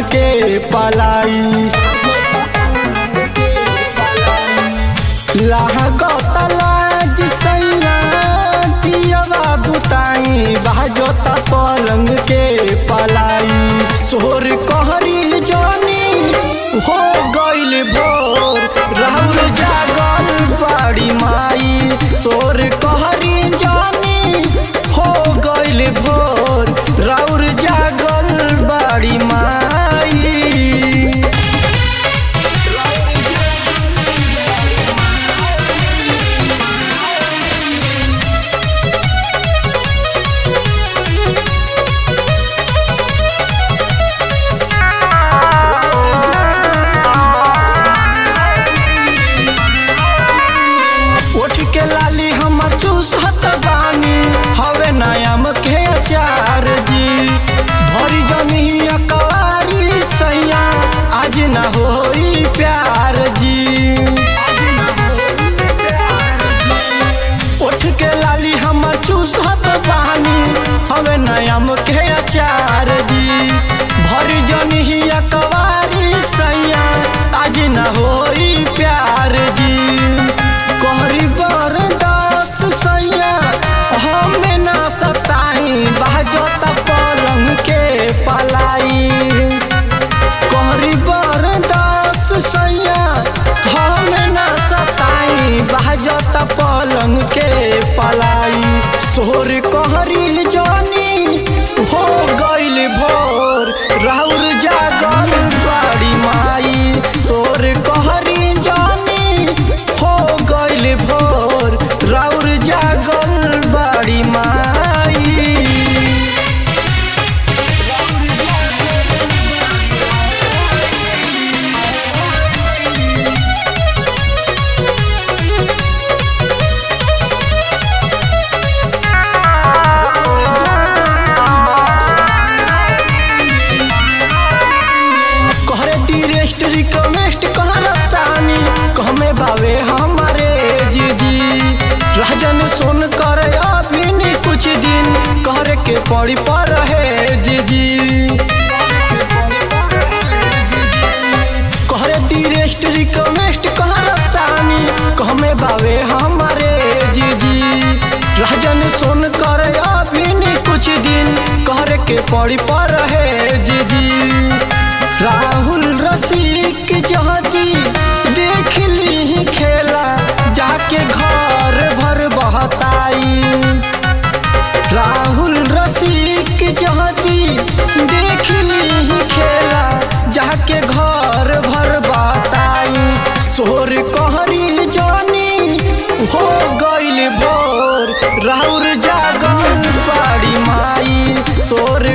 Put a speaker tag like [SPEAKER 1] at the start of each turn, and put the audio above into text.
[SPEAKER 1] के पलाई लागत लाज सैया दियवा बुताई बाजोता पलंग के पलाई सोर कहरी जानी हो गइल भोर राहुल जागल बड़ी माई सोर कहरी जानी हो गइल भोर राउर जागल बड़ी माई उठ के लाली हमर चूसत बानी हवे नयम के अचार जी भरी जनी अकवारी सैया आज न होई प्यार जी उठ के लाली हमर चूसत बानी हवे नयम के अचार जी भरी जनी अकवारी सैया आज न होई प्यार जी कहरी बरदास सैया हमें ना सताई बाजोता पलंग के पलाई कहरी बरदास सैया हमें ना सताई बाजोता पलंग के पलाई सोर कहरी जानी हो गइल भोर राउर जागल बड़ी माई सोर कहरी जानी हो गइल भोर राउर जागल बड़ी माई कहरे दी रेस्ट रिक्वेस्ट कहरतानी कहमे बावे हमारे जीजी राजन सुन कर अभी नहीं कुछ दिन कहरे के पड़ी पर है जीजी कहरे दी रेस्ट रिक्वेस्ट कहरतानी कहमे बावे हमारे जीजी राजन सुन कर अभी नहीं कुछ दिन कहरे के पड़ी पर है जीजी राहुल रसिक जहाजी देख ली खेला जाके घर भर बहताई राहुल रसिक जहाजी देख ली खेला जाके घर भर बहताई सोर कहरी जानी हो गइल भोर राउर जागल बड़ी माई सोर